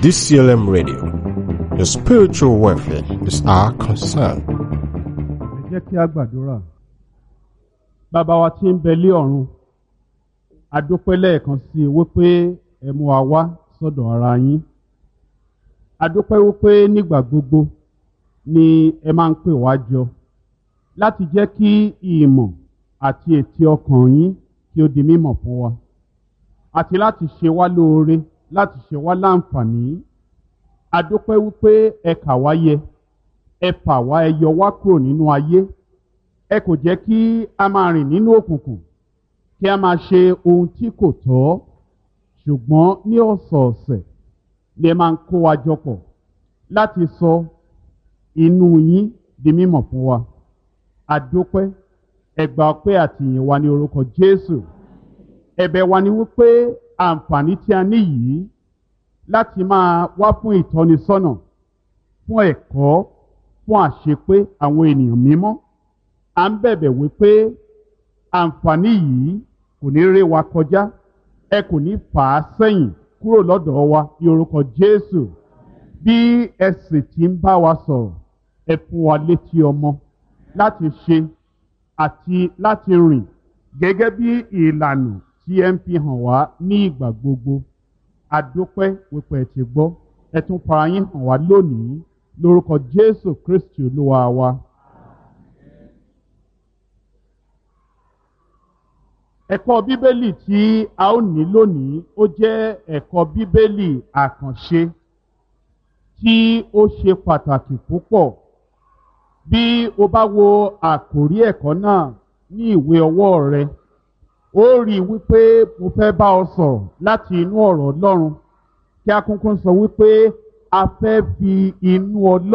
DCLM Radio. Your spiritual welfare is our concern. ẹ jẹ́ kí a gbàdúrà bàbá wa tí ń bẹ lé ọ̀run a dúpẹ́ lẹ́ẹ̀kan sí i wípé ẹ mú wa wá sọ́dọ̀ ara yín a dúpẹ́ wípé nígbà gbogbo ni ẹ máa ń pè wá jọ láti jẹ́ kí ìmọ̀ àti ètí ọkàn yín kí ó di mímọ̀ fún wa àti láti ṣe wá lóore láti ṣe wá láǹfààní a dúpẹ́ wípé ẹ kà wá yẹ ẹ fà wá ẹ yọ wá kúrò nínú ayé ẹ kò jẹ́ kí a máa rìn nínú òkùnkùn kí a máa ṣe ohun tí kò tọ́ ṣùgbọ́n ní ọ̀sọ̀ọ̀sẹ̀ ni ẹ máa ń kó wa jọ pọ̀ láti sọ inú yín di mímọ̀ fún wa àdópẹ́ ẹgbà ọpẹ́ àtìyìn wa ní orúkọ Jésù ẹ̀bẹ̀ wa ni wípé àǹfààní tí a ní yìí láti máa wá fún ìtọ́nisọ́nà fún ẹ̀kọ́ fún àṣepé àwọn ènìyàn mímọ́ à ń bẹ̀bẹ̀ wípé àǹfààní yìí kò ní ré wa kọjá ẹ kò ní fà á sẹ́yìn kúrò lọ́dọ̀ wa ní orúkọ Jésù bí ẹ sì ti ń bá wa sọ̀rọ̀ ẹ fún wa létí ọmọ láti ṣe àti láti rìn gẹ́gẹ́ bí ìlànà tí ẹ ń fi hàn wá ní ìgbà gbogbo adúpẹ́ wípé ẹ ti gbọ́ ẹ tún fara yín hàn wá lónìí lórúkọ Jésù Kristi Olúwa wa. ẹ̀kọ́ bíbélì tí a ó ní lónìí ó jẹ́ ẹ̀kọ́ bíbélì àkànṣe tí ó ṣe pàtàkì púpọ̀ bí o bá wo àkòrí ẹ̀kọ́ náà ní ìwé ọwọ́ rẹ ó rí i wípé mo fẹ́ bá ọ sọ̀rọ̀ láti inú ọ̀rọ̀ Ọlọ́run kí a kúnkún sọ wípé a fẹ́ fi inú Ọlọ́run.